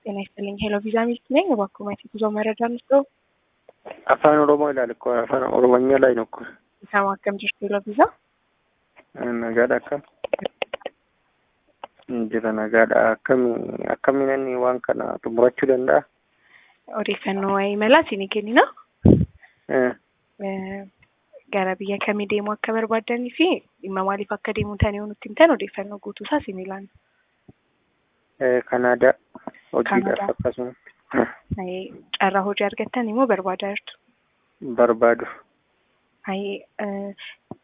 ጤና ይስጥልኝ። ሄሎ ቪዛ ሚልክ ነኝ። እባክዎ ማየት የጉዞ መረጃ እንስጠው። afaan oromoo ilaali ko afaan oromonya ላይ ነው እኮ ኢሳማ akkam jirtu ሄሎ ቪዛ nagaadha akkam jira nagaadha akkami akkamiin inni waan kana xumurachuu danda'a odeeffannoo waa'ee imalaa isinii kennina. Eh, Gara biyya kamii deemuu akka barbaadanii fi dhimma maaliif akka deemuu tan yoo nutti himtan odeeffannoo guutuu isaa isinii laanna. eh, kanaadaa hojiidhaaf Kanaadaa. akkasuma Ayee, Carraa hojii argattan immoo barbaadaa jirtu. barbaadu Ayee,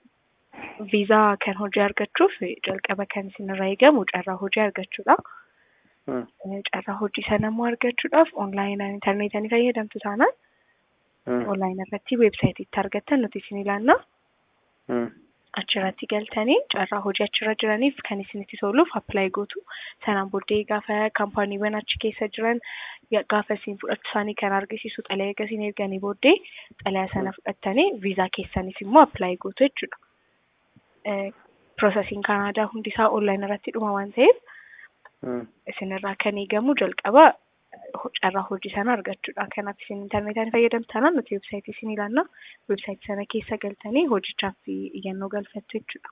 viizaa kan hojii argachuuf jalqaba kan isinirraa eegamu carraa hojii argachuudha. Mm, Eh, Carraa hojii sana immoo argachuudhaaf onlaayinaan intarneetii fayyadamtu taanaan mm, onlaayinii irratti weebsaayitiitti argattan nuti isin ilaanna. mm, achirratti galtanii carraa hojii achirra jiraniif kan isinitti toluuf appilaayi gootu sanaan booddee gaafa kaampaaniiwwan achi keessa jiran ya- gaafa isin fudhachuu isaanii kan argisiisu xalayaa eega isin erganii booddee xalayaa sana fudhattanii viizaa keessanis immoo appilaayi gootu jechuudha. Piroosesiin Kanaadaa hundi isaa onlaayinii irratti dhuma waan ta'eef mm. isinirraa kan eegamu jalqaba ho- carraa hojii sana argachuudha. Kanaaf isin intarneetaan fayyadamtanaan nuti weebsaayitii isin ilaanna. Weebsaayitii sana keessa galtanii hojichaaf iyyannoo galfattu jechuudha.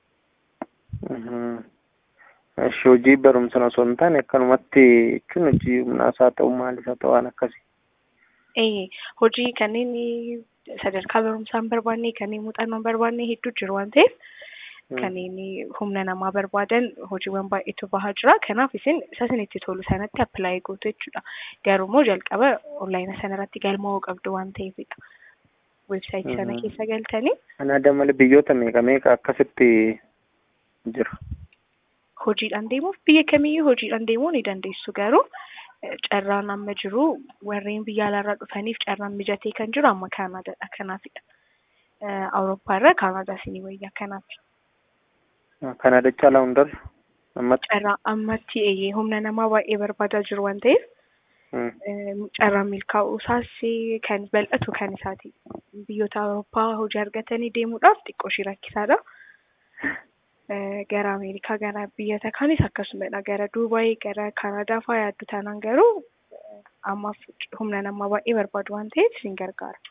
Mhm. Eshi hojii barumsan osoo hin taane akkanumatti jechuun hojii humnaas haa ta'u maalis haa ta'u waan akkasii. Ee, hojii kanneen sadarkaa barumsaa hin barbaanne kanneen muuxannoo hin barbaanne hedduu jiru waan ta'eef Mm, kanneen humna namaa barbaadan hojiiwwan baay'eetu bahaa jira. Kanaaf isin isa isinitti tolu sanatti appilaayi gootu jechuudha. Garuu immoo jalqaba onlaayina sanarratti galmaa'uu qabdu waan ta'eefidha. Weebsaayitii sana Mhm. keessa galtanii Kanaadaa malee biyyoota meeqa meeqa akkasitti jira. hojiidhaan deemuuf biyya kamiyyuu hojiidhaan deemuu ni dandeessu garuu eh, carraan amma jiru warreen biyya alaarraa dhufaniif carraan mijatee kan jiru amma Kaanaadaadha kanaafidha. Eh, Awurooppaarra Kaanaadaa isinii wayyaa kanaaf. Kanaadaa caalaa hundarra ammatti. carraa ammatti eeyyee humna namaa baay'ee barbaadaa jiru waan ta'eef Mm, eh, carraan milkaa'uu isaas kan bal'atu kan isaati. Biyyoota Awurooppaa hojii argatanii deemuudhaaf xiqqoo ishee rakkisaadha. Eh, Gara Ameerikaa gara biyyoota kaanis akkasumadha. Gara Duubaay gara Kaanaadaa fa'aa yaaddu taanaan garuu eh, ammaaf humna namaa baay'ee barbaadu waan ta'eef isin gargaara.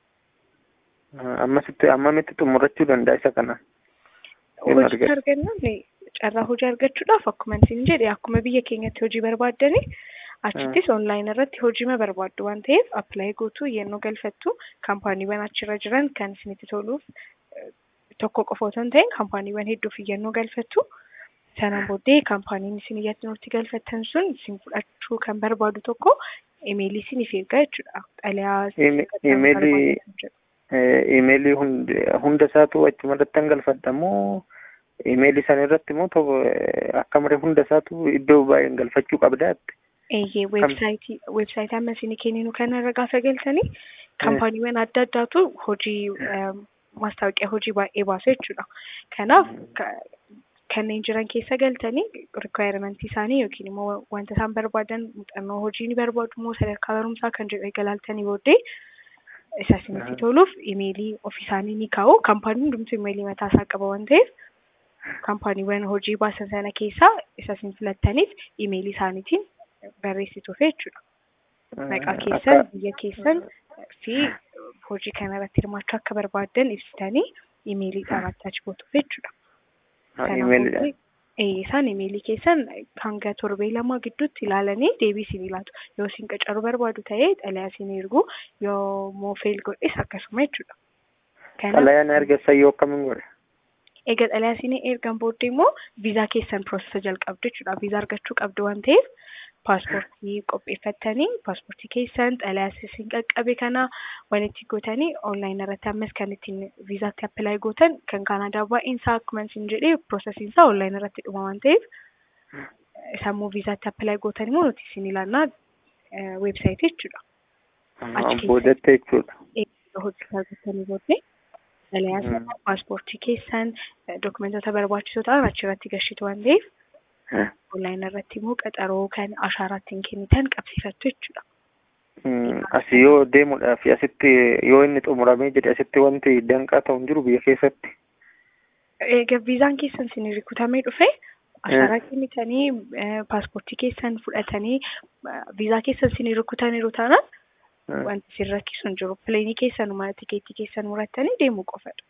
Ammasitti ammamitti xumurachuu danda'a isa kana. Hin Hojii argatu. argannan eh, carraa hojii argachuudhaaf akkuma isin jedhe akkuma biyya keenyatti hojii barbaaddani achittis onlaayinii irratti hojiima barbaaddu waan ta'eef appilaayi gootu yennoo galfattu kaampaaniiwwan achirra jiran kan isinitti toluuf eh, tokko qofa otoo hin ta'in kaampaaniiwwan hedduuf iyyannoo galfattu sanaan booddee kaampaaniin isin iyyannootti galfattan sun isin fudhachuu kan barbaadu tokko imeelii isiniif ergaa jechuudha. Xalayaa Ime- imeelii- Eh, Imeelii hundi hunda isaatu achuma irratti hangalfadha moo imeelii sana irratti moo tokko eh, akka malee hunda isaatu iddoo baay'een galfachuu qabdaatti. Eeyyee weebsaayitii weebsaayitii amma isin kenninu kanarra gaafa galtanii kaampaaniiwwan adda addaatu hojii em, maastaawoqiyaa hojii baay'ee baasu jechuudha. Kanaaf ka- kanneen jiran keessa galtanii rikwaayirmentii isaanii yookiin immoo wanta isaan barbaadan muuxannoo hojii ni barbaadu moo sadarkaa barumsaa kan jedhu eegalaaltanii booddee isa isinitti Aha. toluuf imeelii ofii isaanii ni kaa'u. Kaampaaniin hundumtuu imeelii mataa isaa qaba waan ta'eef kaampaaniiwwan hojii baasan sana keessaa isa isin filattaniif imeelii isaaniitiin barreessituuf jechuudha. Maqaa keessan, biyya keessan fi hojii kana irratti hirmaachuu akka barbaaddan ibsitanii imeeliidhaan attaachi gootuuf jechuudha. Sana Imeelidha. booddee, ee, isaan imeelii keessan hanga torbee lama gidduutti ilaalanii deebii isin laatu. Yoo isin qacaruu barbaadu ta'ee xalayaa isin ergu yoo moo feel godhes akkasuma jechuudha. Kanaaf Xalayaan ergessan yoo akkamiin godhe? egaa xalayaa isin ergan booddee immoo viizaa keessan piroosesa jalqabdu jechuudha. Viizaa argachuu qabdu waan ta'eef paaspoortii qopheeffattanii paaspoortii keessan xalayaa isin qaqqabe kana waan itti gootanii onlaayinii irratti ammas kan ittiin viizaatti appilaayi gootan kan Kaanaadaa baay'een isaa akkuma isin jedhee piroosesiin isaa onlaayinii irratti dhuma waan ta'eef sammuu viizaatti appilaayi gootan immoo nuti isin ilaannaa weebsaayitii jechuudha. Achi keessa. Boodatti jechuudha. hojii argattanii booddee xalayaa Mm. sana paaspoortii keessan dokumentoota barbaachisoo ta'an achirratti gashitu waan ta'eef Eh, onlaayinii irratti immoo qaxaroo kan ashaaraa ittiin kennitan qabsiifattu jechuudha. mm, Asii yoo deemuudhaaf asitti yoo inni xumuramee jedhe asitti wanti danqaa ta'u hin jiru biyya keessatti. Egaa viizaan keessan isin rukutamee dhufe ashaaraa kennitanii paaspoortii keessan fudhatanii viizaa keessan isin rukutaniiru taanaan wanti isin rakkisu hin jiru pileenii keessanuma tikeettii keessan murattanii deemuu qofadha.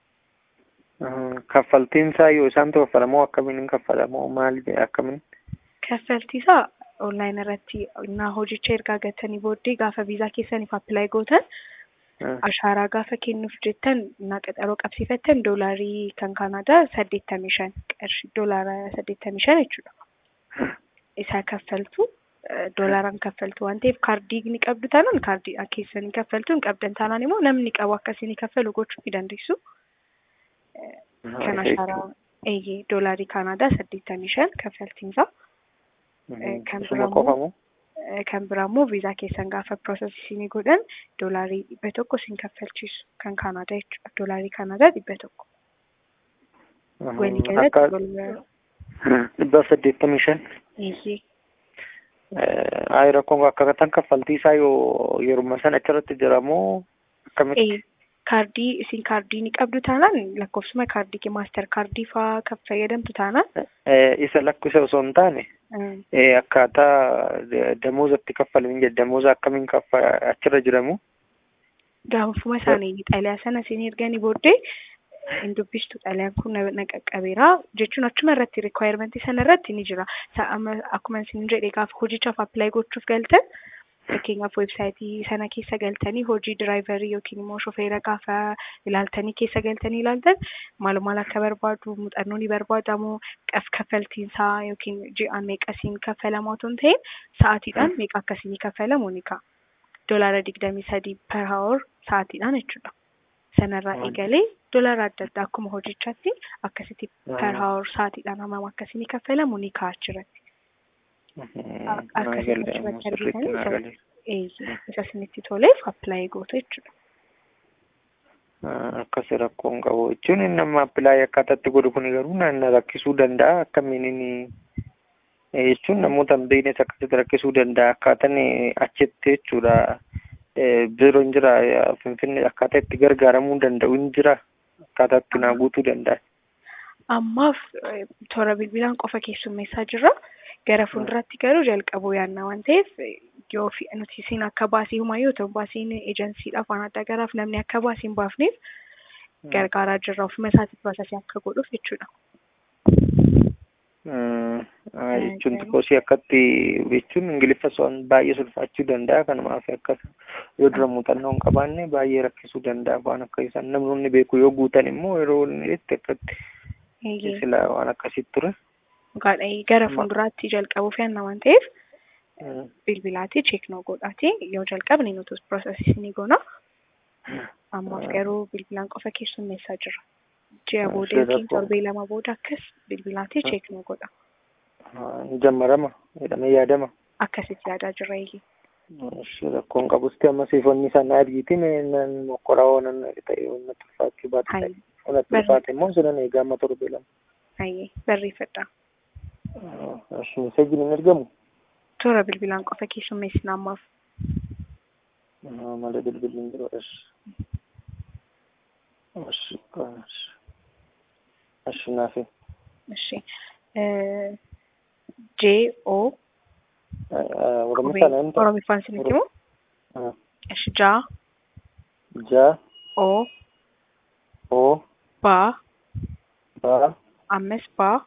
Kaffaltiin isaa yoo isaan kaffalamoo akkamiin hin kaffalamoo maal akkamiin? Kaffaltii isaa onlaayin irratti naa hojicha ergaa gatanii booddee gaafa viizaa keessaniif appilaayi gootan ashaaraa gaafa kennuuf jettan na qaxaroo qabsiifattan doolaarii kan kaanaadaa saddeettamii shan qarshii doolaara saddeettamii shan jechuudha. Isaa kaffaltu doolaaraan kaffaltu waan ta'eef kaardii ni qabdu taanaan kaardii keessanii kaffaltu hin qabdan taanaan immoo namni qabu akkasiin kaffalu gochuu ni dandeessu. Kan ashaaraa eeyyee doolaarii kaanaadaa saddeettamii shan kaffaltiinsaa. Kan biraa kan biraa immoo viizaa keessan gaafa piroosesii godhan doolaarii dhibba tokko isin kaffalchiisu kan kaanaadaa jechuudha. Doolaarii kaanaadaa dhibba tokko. Walii galatti dhibba saddeettamii shan. Eeyyee. Ayi rakkoon akkatan kaffaltii isaa yoo yeruma sana achirratti jiramoo akkamitti? Kaardii isin kaardii ni qabdu taanaan lakkoofsuma kaardii maaster kaardii fa'aa kan fayyadamtu taanaan. Isa lakkisa osoo hin taane akkaataa damoozatti kaffalamin jedha damooza akkamiin kaffa achirra jiramu. Gaafuma isaanii xalayaa sana isin erganii booddee hin dubbistu xalayaan kun na qaqqabeera jechuun achuma irratti rikwaayimentii sana irratti ni jira. Akkuma isin jedhe gaafa hojichaaf appilaayi gochuuf galtan fakkeenyaaf weebsaayitii sana keessa galtanii hojii diraayivarii yookiin immoo shofeera gaafa ilaaltanii keessa galtanii ilaaltan maal maal akka barbaadu muuxannoo ni barbaadamu kaffaltiinsaa yookiin ji'aan meeqasiin kaffalamu otoo hin ta'in sa'aatiidhaan meeqa akkasiin kaffalamu ni ka'a. Doolaara digdamii sadii per hour sa'aatiidhaan jechuudha. Sanarraa eegalee doolaara adda addaa akkuma hojichaatti akkasitti per hour sa'aatiidhaan hammam akkasiin kaffalamu ni ka'a achirratti. akkasitti isa isinitti toleef appilaayi gootu jechuudha. Akkasi rakkoon qabu jechuun nama appilaayi akkaataatti godhu kun garuu na rakkisuu danda'a akkamiin inni jechuun namoota hin beeknes akkasitti rakkisuu danda'a akkaataan achitti jechuudha. Biiroon jira finfinnee akkaataa itti gargaaramuu danda'u hin jira akkaataa itti naa guutuu danda'a. Ammaaf toora bilbilaan qofa keessummeessaa jirra. gara fuulduraatti garuu jalqabuu yaadna waan ta'eef yoo nuti isin akka baasii humaa yoo ta'u baasiin eejansiidhaaf waan adda garaaf namni akka baasii hin baafneef gargaaraa jirra ofuma isaatiif baasasii akka godhuuf jechuudha. jechuun xiqqoosii akkatti jechuun ingiliffa so'an baay'ee sulfaachuu danda'a kanumaaf akkas yoo dura muuxannoo hin qabaanne baay'ee rakkisuu danda'a waan akka isaan namoonni beeku yoo guutan immoo yeroo inni itti akkatti sila waan akkasitti ture. Dhugaadha gara fuulduraatti jalqabuuf yaadna waan ta'eef bilbilaati cheeknoo godhaati yoo jalqabne nuti piroosesii ni goona. Ammaaf garuu bilbilaan qofa keessummeessaa jira. Ji'a booda yookiin torbee lama booda akkas bilbilaati cheeknoo godha. Ni jammarama jedhamee yaadama. Akkasitti yaadaa jirra eegi. Rakkoon qabusti amma siifonni sana argiitiin mokkoraa oonan ta'e wanna tulfaachuu baate wanna tulfaate immoo sinan eegaa amma torbee lama. Ayyee barreeffadha. Meseejiin hin ergamu? Toora bilbilaan qofa keessummeessina ammaaf. Malee bilbilli hin jiru. Ashi. Ashi naafi. Ashi. J O. Oromiffaan hin ta'u. Oromiffaan isinitti himu? Ashi jaa. Jaa. O. O. Baa. Baa. Ammas baa.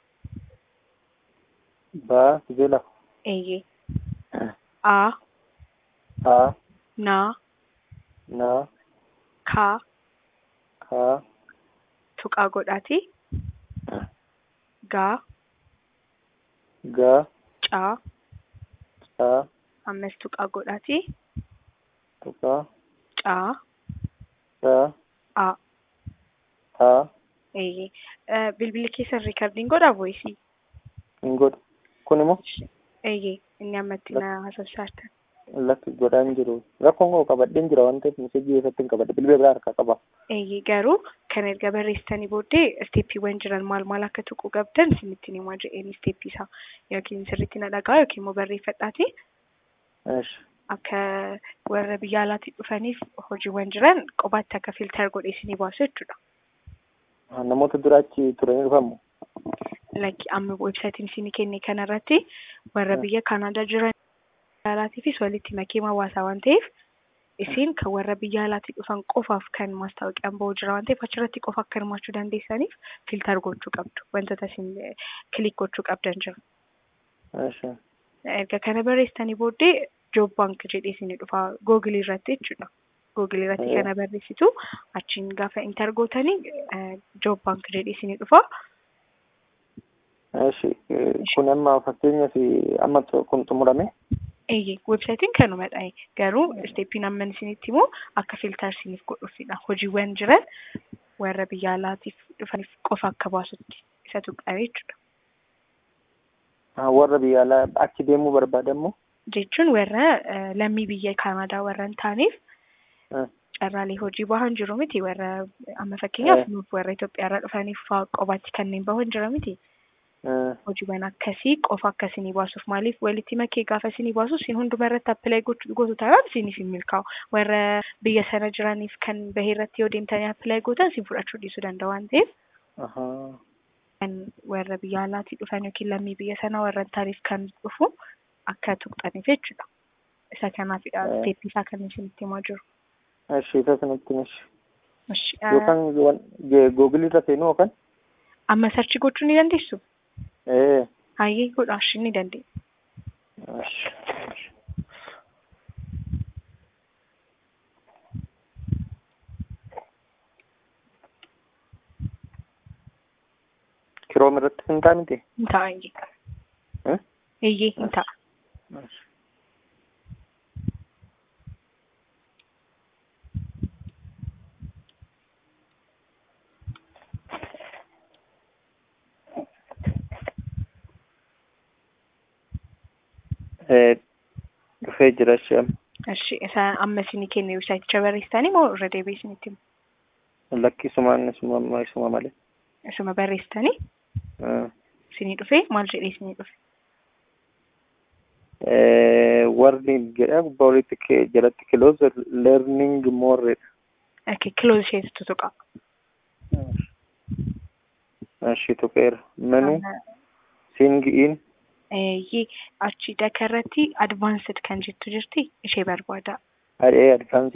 Baa. Jila. Eeyyee. A. A. Na. Na. Ka. Ka. Tuqaa godhaati. Gaa. Ga. Caa. Caa. Ammas tuqaa godhaati. Tuqaa. Caa. Caa. A. Taa. Eeyyee. Bilbilli keessan riikardiin godhaa voisii? Hin godhu. Kun immoo? Eeyyee. Inni ammatti na haasofsaartan. Lakki godhaa hin jiru. Rakkoon koo qabadheen jira waan ta'eef meseejii keessatti hin qabadhe. Bilbila biraa harkaa qaba. Eeyyee garuu kan erga barreessitanii booddee isteeppiiwwan jiran maal maal akka tuquu qabdan isinitti himaa jedheen isteeppii isaa yookiin sirriitti na dhagaa yookiin immoo barreeffadhaati. Akka warra biyya alaatii dhufaniif hojiiwwan jiran qobaatti akka filtar godhee isinii baasu jechuudha. Namoota duraachi turanii dhufamu? lakki amma websaayitiin isinii kenne kanarratti warra biyya Kanaadaa jiran alaatiifis walitti makee hawaasaa waan ta'eef isin kan warra biyya alaatii dhufan qofaaf kan maastaawoqiyaan ba'u jira waan ta'eef achirratti qofa akka hirmaachuu dandeessaniif filtar gochuu qabdu wantoota isin kilik gochuu qabdan jira. Eshi. Erga kana barreessitanii booddee joob baank jedhee isinii dhufa googilii irratti jechuudha. Googilii irratti kana barreessitu achiin gaafa intar gootanii joob baank jedhee isinii dhufa. Eshi. Kun amma fakkeenyaaf amma kun xumurame. Eeyyee websaayitiin kanumadha. Garuu isteeppiin amman isinitti immoo akka filtar isiniif godhuufidha. Hojiiwwan jiran warra biyya alaatiif dhufaniif qofa akka baasutti isa tuqaa jechuudha. Warra biyya alaa achi deemuu barbaadamu. Jechuun warra lammii biyya Kanaadaa warra hin taaneef carraalee hojii bahan jiru miti warra amma fakkeenyaaf nuuf warra Itoophiyaarraa dhufaniif qobaatti kanneen bahan jira miti. hojiiwwan akkasii qofa akkasinii baasuuf maaliif walitti makee gaafa isinii baasu isin hunduma irratti appilaayi gootu taanaan isiniif hin milkaa'u warra biyya sana jiraniif kan bahee irratti yoo deemtanii appilaayi gootan isin fudhachuu dhiisuu danda'a waan ta'eef kan warra biyya alaatii dhufan yookiin lammii biyya sana warra hin taaneef kan dhufu akka tuqxaniif jechuudha isa kanaafidha isteeppii isaa kan isinitti himaa jiru. Eshi isa sanatti mishi. Yookaan googilii irra seenuu yookaan? Amma sarchi gochuu ni dandeessu? Ee. Hayyee godhaash ni dandeenya. Kiroom irratti hin ta'a miti? Hin ta'a iyyee. Iyyee hin ta'a. dhufee jira ishee Eshi isa amma isinii kenne websaayiticha barreessitanii moo irra deebi'ee isinitti himu? lakkisumaan isuma isuma malee. Isuma barreessitanii isinii dhufee maal jedhee isinii dhufe? warri jedha gubbaa olitti jalatti close learning more Okay, close isheetu tutuqa. Ashi tuqeera. Menu sing in Eeyyee achi dakarratti advaansed kan jettu jirti ishee barbaada. adee advance